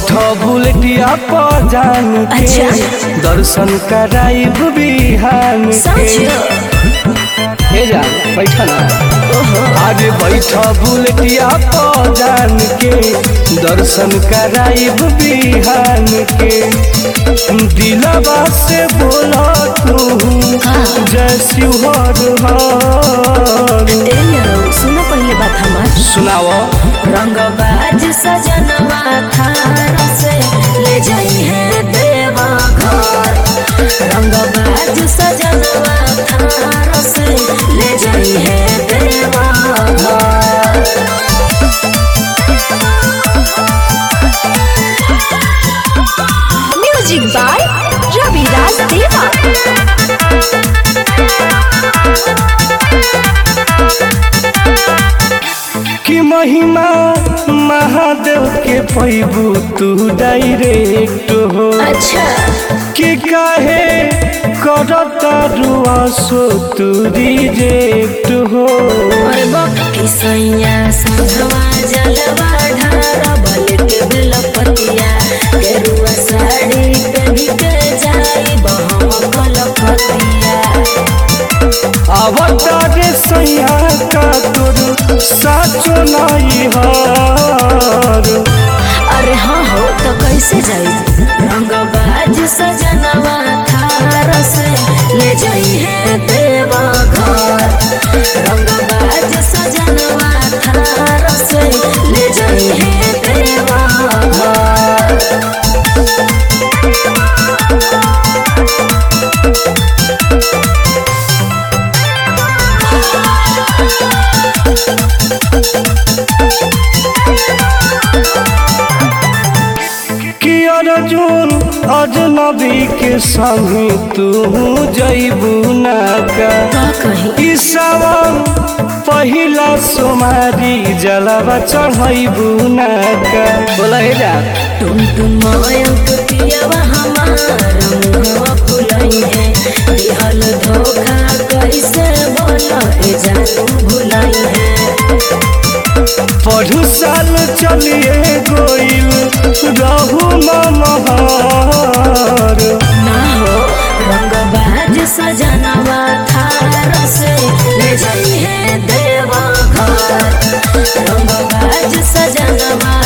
बैठ बुलेटिया पर जान के अच्छा। दर्शन कराइब बिहान के समझ हे जा बैठ ना आगे बैठ बुलेटिया पर जान के दर्शन कराइब बिहान के दिलवा से बोला तू जय शिवहर हर ए यारो सुनो पहले बात हमार सुनाओ रंगबाज सजनवा थार से ले जाई है देवा घर रंगबाज सजनवा थार से ले जाई है देवा घर म्यूजिक बाय रविराज देवा कि महिमा महादेव के पैबू तू डायरेक्ट हो अच्छा कि काहे करता रुआ सो तू रिजेक्ट हो और बक्की सैया संघवा जलवा ढारा बलट बेलपतिया गेरुआ साड़ी पहनी के जाई बहम कलकतिया अवतार सैया का तोर साचो नहीं हार अरे हाँ हो तो कैसे जाई रंगबाज सजनवा थार से ले जाई है देवा घर रंगबाज सजनवा थार से ले जाई है देवा घर कि अर्जुन अजनबी के संग तू जैबू ना का का कही ई सावन पहिला सोमारी जलवा चढ़ैबू ना का बोला हे जा तुम तुम मयंक पियवा हमार मुहवा फुलई है दिहल धोखा कैसे बोला ए जानू भुलई है पढ़ू साल चलिए गोइल रहू मनहर ना हो रंगबाज सजनवा थार से ले जाई है देवा घर रंगबाज सजनवा